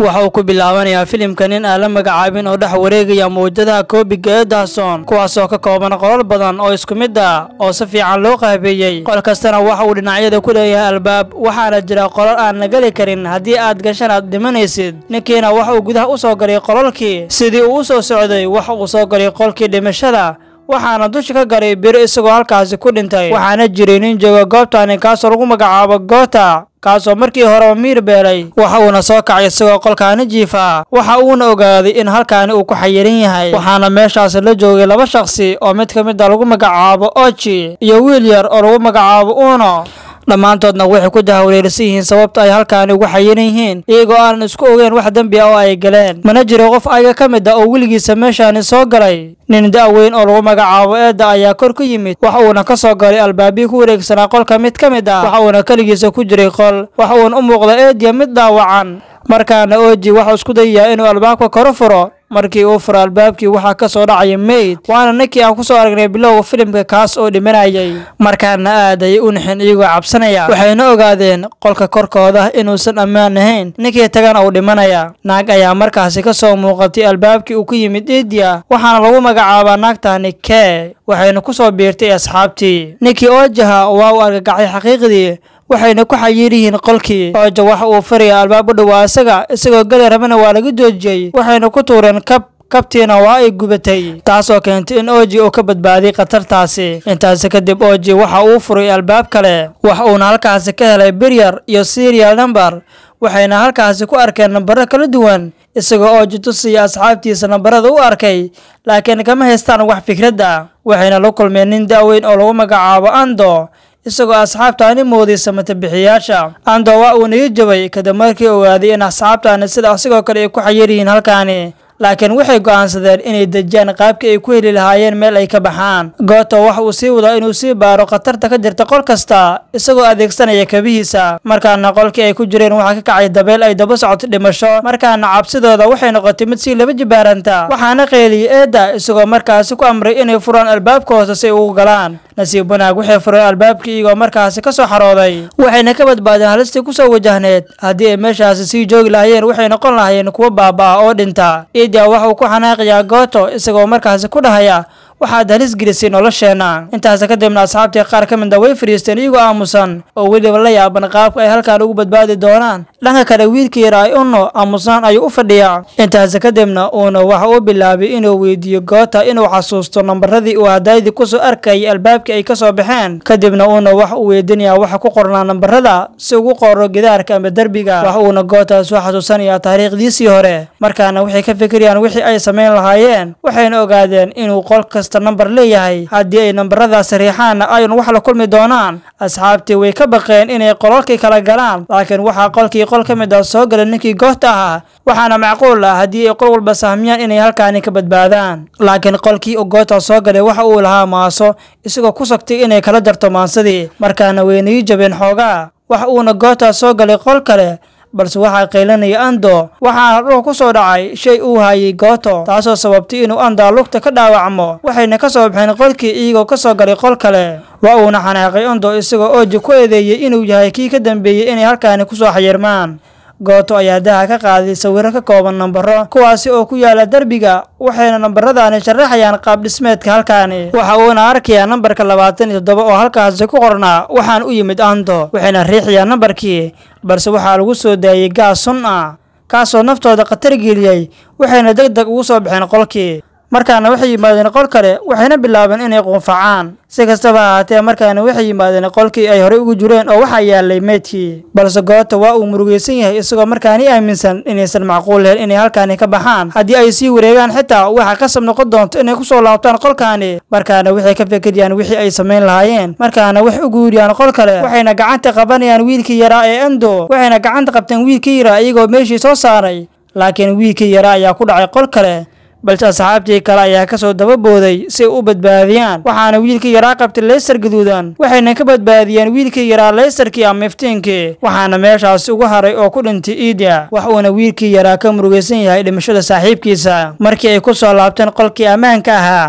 waxa uu ku bilaabanayaa filimka nin aan la magacaabin oo dhex wareegaya mawjadaha koobiga ee dahsoon kuwaasoo ka kooban qolal badan oo isku mid ah oo si fiican loo qaabeeyey qol kastana waxa uu dhinacyada ku leeyahay albaab waxaana jira qolal aan la geli karin haddii aad gashan aad dhimanaysid ninkiina waxa uu gudaha u soo galay qolalkii sidii uu u soo socday waxa uu soo galay qolkii dhimashada waxaana dusha ka galay biro isagoo halkaasi ku dhintay waxaana jiray nin jooga goobtani kaasoo lagu magacaabo goota kaasoo markii horeba miir beelay waxa uuna soo kacay isagoo qolkaani jiifa waxa uuna ogaaday in halkaani uu ku xayiran yahay waxaana meeshaasi la joogay laba shakhsi oo mid ka mid a lagu magacaabo oji iyo wiil yar oo lagu magacaabo uno dhammaantoodna waxay ku jahwareersan yihiin sababta ay halkaani ugu xayiran yihiin iyagoo aanan isku ogeyn wax dembi ah oo ay galeen mana jiro qof ayaga ka mid ah oo weligiisa meeshaani soo galay nin da-weyn oo lagu magacaabo eedda ayaa kor ku yimid waxa uuna ka soo galay albaabihii ku wareegsanaa qolka mid ka mid ah waxa uuna keligiisa ku jiray qol waxa uuna u muuqda eediya mid dhaawacan markaana oji waxau isku dayayaa inuu albaabka koro furo markii uu furo albaabkii waxaa ka soo dhacaya meyd waana ninkii aan ku soo aragnay bilowga filimka kaas oo dhimanayay markaana aad ayay u nixin iyagoo cabsanaya waxayna ogaadeen qolka korkooda inuusan ammaan ahayn ninkii tagana uu dhimanaya naag ayaa markaasi ka soo muuqatay albaabkii uu ku yimid idiya waxaana lagu magacaabaa naagtani kee waxayna ku soo biirtay asxaabtii ninkii oojaha waa uu argagacay xaqiiqdii waxayna ku xayiir yihiin qolkii ooja waxa uu furaya albaab u dhowaa isaga isagoo geli rabana waa laga joojiyey waxayna ku tuureen kab kabtiina waa ay gubatay taasoo keentay in oji uu ka badbaadiy khatartaasi intaasi kadib oji waxa uu furay albaab kale wax uuna halkaasi ka helay biryar iyo serial number waxayna halkaasi ku arkeen nambaro kala duwan isagoo ooji tusiya asxaabtiisa nambarada u arkay laakiin kama haystaan wax fikradda waxayna la kulmeen nin da-weyn oo lagu magacaabo ando isagoo asxaabtaani mooday samatabixiyaasha ando waa uu naga jabay kadib markii ogaaday in asxaabtaani sida asigoo kale ay ku xayir yihiin halkaani laakiin waxay go'aansadeen inay dejiyaan qaabkii ay ku heli lahaayeen meel ay ka baxaan gooto waxa uu sii wadaa inuu sii baaro khatarta ka jirta qol kasta isagoo adeegsanaya kabihiisa markaana qolkii ay ku jireen waxaa ka kacay dabeel ay daba socoto dhimasho markaana cabsidooda waxay noqotay mid sii laba jibaaranta waxaana qeeliyey eedda isagoo markaasi ku amray inay furaan albaabka hoose si ay ugu galaan nasiib wanaag waxay fureen albaabkii iyagoo markaasi ka soo xarooday waxayna ka badbaadeen halistii ku soo wajahneed haddii ay meeshaasi sii joogi lahaayeen waxay noqon lahaayeen kuwo baaba-a oo dhinta idia waxa uu ku xanaaqayaa gooto isagoo markaasi ku dhahaya waxaad halis gelisay nolosheenna intaas kadibna asxaabtii qaar ka mid a way fadhiisteen iyagoo aamusan oo weliba la yaaban qaabka ay halkaan ugu badbaadi doonaan dhanka kale wiilkii yara ay unno aamusaan ayuu u fadhiyaa intaas kadibna uuna waxa uu bilaabay inuu weydiiyo goota inuu xasuusto nambaradii uu hadaydii kusoo arkayay albaabkii ay ka soo baxeen kadibna uuna wax uu weydiinayaa waxa ku qornaa nambarada si ugu qoro gidaarka ama derbiga wax uuna gootaas u xasuusanayaa taariikhdiisii hore markaana waxay ka fikirayaan wixii ay samayn lahaayeen waxayna ogaadeen inuu qol kasta nambar leeyahay haddii ay nambaradaasi riixaanna ayun wax la kulmi doonaan asxaabtii way ka baqeen inay qolalkii kala galaan laakiin waxaa qolkii qol ka mid ah soo gala ninkii goobta ahaa waxaana macquul ah haddii ay qol walba sahmiyaan inay halkaani ka badbaadaan laakiin qolkii uu goobta soo galay waxa uu lahaa maaso isagoo ku sagtay inay kala jarto maansadii markaana waynagii jabeen xoogaa waxa uuna goobtaa soo galay qol kale balse waxaa qaylanaya ando waxaana dhulka ku soo dhacay shay uu hayay gooto taasoo sababtay inuu andaa lugta ka dhaawacmo waxayna ka soo baxeen qolkii iyagoo ka soo galay qol kale waa uuna xanaaqay ando isagoo ooji ku eedeeyey inuu yahay kii ka dambeeyey inay halkaani ku soo xayirmaan gooto ayaa daha ka qaaday sawiro ka kooban nambaro kuwaasi oo ku yaala derbiga waxayna nambaradaani sharaxayaan qaab dhismeedka halkaani waxa uuna arkayaa nambarka labaatan iyo toddoba oo halkaasi ku qornaa waxaan u yimid ando waxayna riixayaan nambarkii balse waxaa lagu soo daayey gaas sun ah kaasoo naftooda khatar geliyey waxayna deg deg ugu soo baxeen qolkii markaana waxay yimaadeen qol kale waxayna bilaabeen inay quunfacaan si kastaba ahaatee markaana waxay yimaadeen qolkii ay horey ugu jireen oo waxaa yaalay meydkii balse goota waa uu murugaysan yahay isagoo markaani aaminsan inaysan macquul lahayn inay halkaani ka baxaan haddii ay sii wareegaan xitaa waxaa qasab noqon doonto inay ku soo laabtaan qolkaani markaana waxay ka fikirayaan wixii ay samayn lahaayeen markaana waxay u guuriyaan qol kale waxayna gacanta qabanayaan wiilkii yaraa ee ando waxayna gacanta qabteen wiilkii yaraa iyagoo meeshii soo saaray laakiin wiilkii yaraa ayaa ku dhacay qol kale balse asxaabtii kale ayaa ka soo dababooday si ay u badbaadiyaan waxaana wiilkii yaraa qabtay leysar gaduudan waxayna ka badbaadiyeen wiilkii yaraa leysarkii ama iftiinkii waxaana meeshaasi ugu haray oo ku dhintay iidia wax uuna wiilkii yaraa ka murugaysan yahay dhimashada saaxiibkiisa markii ay ku soo laabteen qolkii ammaanka ahaa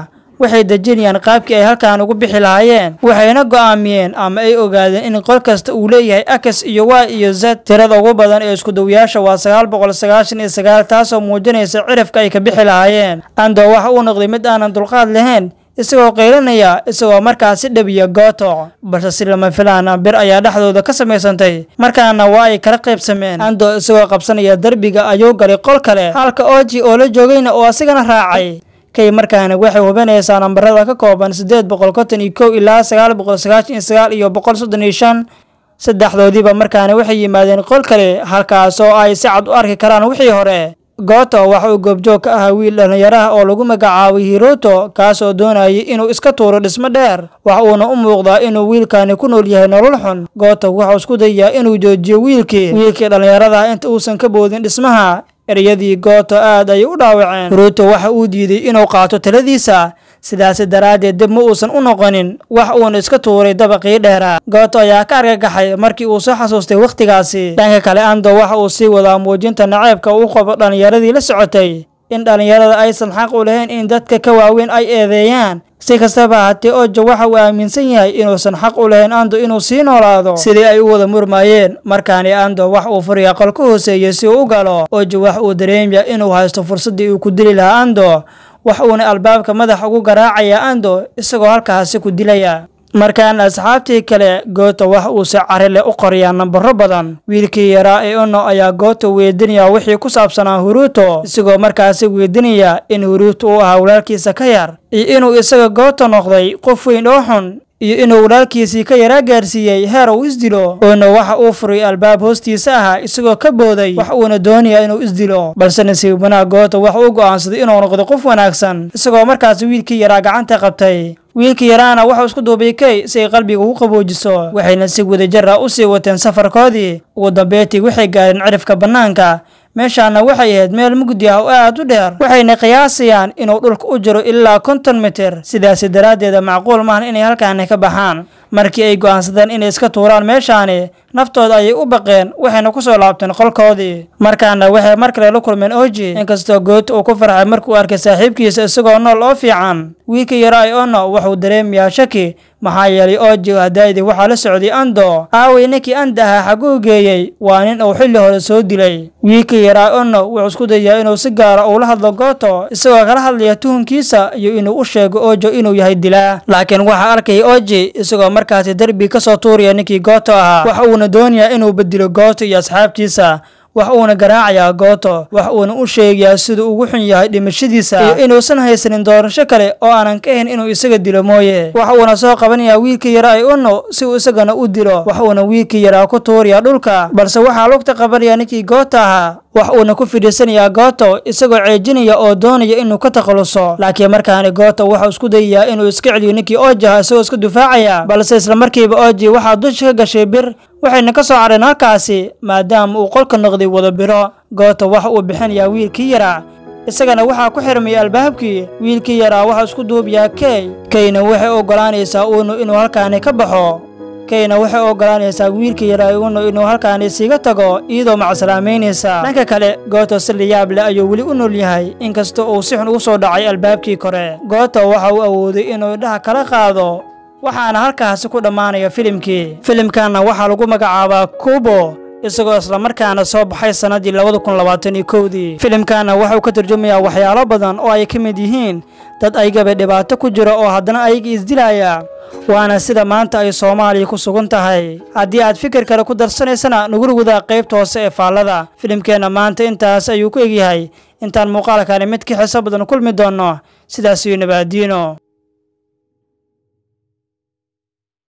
waxay dejinayaan qaabkii ay halkan ugu bixi lahaayeen waxayna go'aamiyeen ama ay ogaadeen in qol kasta uu leeyahay x iyo y iyo z tirada ugu badan ee iskudawayaasha waa sagaal boqol sagaashan iyo sagaal taasoo muujinaysa cirifka ay ka bixi lahaayeen ando waxa uu noqday mid aanan dulqaad lahayn isagoo qaylanaya isagoo markaasi dhabiya gooto balse si lama filaana bir ayaa dhexdooda ka samaysantay markaana waa ay kala qaybsameen ando isagoo qabsanaya derbiga ayuu galay qol kale halka oji oo la joogayna oo asigana raacay kay markaana waxay hubinaysaa nambarada ka kooban siddeed boqol konton iyo kow ilaa sagaal boqol sagaashan iyo sagaal iyo boqol soddon iyo shan saddexdoodiiba markaana waxay yimaadeen qol kale halkaas oo ay si cad u arki karaan wixii hore gooto waxa uu goobjoog ka ahaa wiil dhallinyaraha oo lagu magacaabay hiroto kaas oo doonayay inuu iska tuuro dhismo dheer waxa uuna u muuqdaa inuu wiilkani ku nool yahay nolol xun gooto wuxuu isku dayaa inuu joojiyo wiilkii wiilkii dhallinyaradaha inta uusan ka boodin dhismaha eryadii gooto aad ayay u dhaawaceen hiroto waxa uu diiday inuu qaato taladiisa sidaasi daraaddeed dib ma uusan u noqonin wax uuna iska tuuray dabaqii dheeraa gooto ayaa ka argagaxay markii uu soo xasuustay wakhtigaasi dhanka kale ando waxa uu sii wadaa muujinta naceebka uu qabo dhallinyaradii la socotay in dhallinyarada aysan xaq u lahayn in dadka ka waaweyn ay eedeeyaan si kastaba haatee ojo waxa uu aaminsan yahay inuusan xaq u lahayn ando inuu sii noolaado sidii ay u wada murmaayeen markaani ando wax uu furiya qol ka hooseeyey si uu u galo ojo wax uu dareemaya inuu haysto fursaddii uu ku dili lahaa ando wax uuna albaabka madax ugu garaacaya ando isagoo halkaasi ku dilaya markaana asxaabtii kale gooto wax uu si carile u qoriyaa nambaro badan wiilkii yaraa ee ono ayaa gooto weydinaya wixii ku saabsanaa huruuto isagoo markaasi weydinaya in huruuto uu ahaa walaalkiisa ka yar iyo inuu isaga gooto noqday qof weyn oo xun iyo inuu walaalkiisii ka yaraa gaarsiiyey heer uu isdilo oona waxa uu furay albaab hoostiisa ahaa isagoo ka booday wax uuna doonaya inuu isdilo balse nasiib wanaag goota waxa uu go'aansaday inuu noqdo qof wanaagsan isagoo markaasi wiilkii yaraa gacanta qabtay wiilkii yaraana wuxuu isku duubay kay si ay qalbiga ugu qaboojiso waxayna si wadajir ah u sii wateen safarkoodii ugu dambeetii waxay gaareen cirifka bannaanka meeshaana waxay ahayd meel mugdi ah oo aad u dheer waxayna qiyaasayaan inuu dhulka u jiro ilaa konton mitir sidaasi daraaddeeda macquul maahan inay halkaani ka baxaan markii ay go'aansadeen inay iska tuuraan meeshaani naftooda ayay u baqeen waxayna ku soo laabteen qolkoodii markaana waxay mar kale la kulmeen oji inkastoo goota uu ku farxay markuu arkay saaxiibkiisa isagoo nool oo fiican wiilkii yaraa ono wuxuu dareemayaa shaki maxaa yeelay oji hadaydii waxaa la socday ando aaway ninkii anda ahaa xaguu geeyey waa nin uu xilli hore soo dilay wiilkii yaraa ono wuxuu isku dayaa inuu si gaara ula hadlo gooto isagoo kala hadlaya tuhunkiisa iyo inuu u sheego ojo inuu yahay dilaa laakiin waxaa arkaya oji isagoo markaasi derbi ka soo tuuraya ninkii gooto ahaa waxa uuna doonayaa inuu bedilo gooto iyo asxaabtiisa wax uuna garaacayaa gooto wax uuna u sheegayaa siduu ugu xun yahay dhimashadiisa iyo inuusan haysanin doorasho kale oo aanan ka ahayn inuu isaga dilo mooye wax uuna soo qabanayaa wiilkii yaraa ee uno si uu isagana u dilo wax uuna wiilkii yaraa ku tuurayaa dhulka balse waxaa lugta qabanaya ninkii goota ahaa wax uuna ku fidhiisanayaa gooto isagoo ceejinaya oo doonaya inuu ka takhaluso laakiin markaani gooto wuxuu isku dayayaa inuu iska celiyo ninkii ooji ahaa isagoo iska difaacaya balse islamarkiiba ooji waxaa dusha ka gashay bir waxayna ka soo cadheen halkaasi maadaama uu qolka noqday wada biro gooto waxa uu bixinayaa wiilkii yaraa isagana waxaa ku xirmaya albaabkii wiilkii yaraa waxaa isku duubayaa key keyna waxay oggolaanaysaa uunu inuu halkaani ka baxo keyna waxay oggolaanaysaa wiilkii yaraa uunu inuu halkaani siiga tago iyadoo macsalaameynaysa dhanka kale gooto si layaab leh ayuu weli u nool yahay inkasta uu si xun ugu soo dhacay albaabkii kore gooto waxa uu awooday inuu indhaha kala qaado waxaana halkaasi ku dhammaanaya filimkii filimkanna waxaa lagu magacaabaa kubo isagoo islamarkaana soo baxay sannaddii labada kun labaatan iyo kowdii filimkanna waxauu ka turjumayaa waxyaalo badan oo ay ka mid yihiin dad aygaba dhibaato ku jira oo haddana ayaga isdilaya waana sida maanta ay soomaaliya ku sugan tahay haddii aad fikir kale ku darsanaysana nugula wadaa qaybta hoose ee faallada filimkeenna maanta intaas ayuu ku egyahay intaan muuqaalkani mid ka xiso badan kulmi doonno sidaas iyo nabaadiino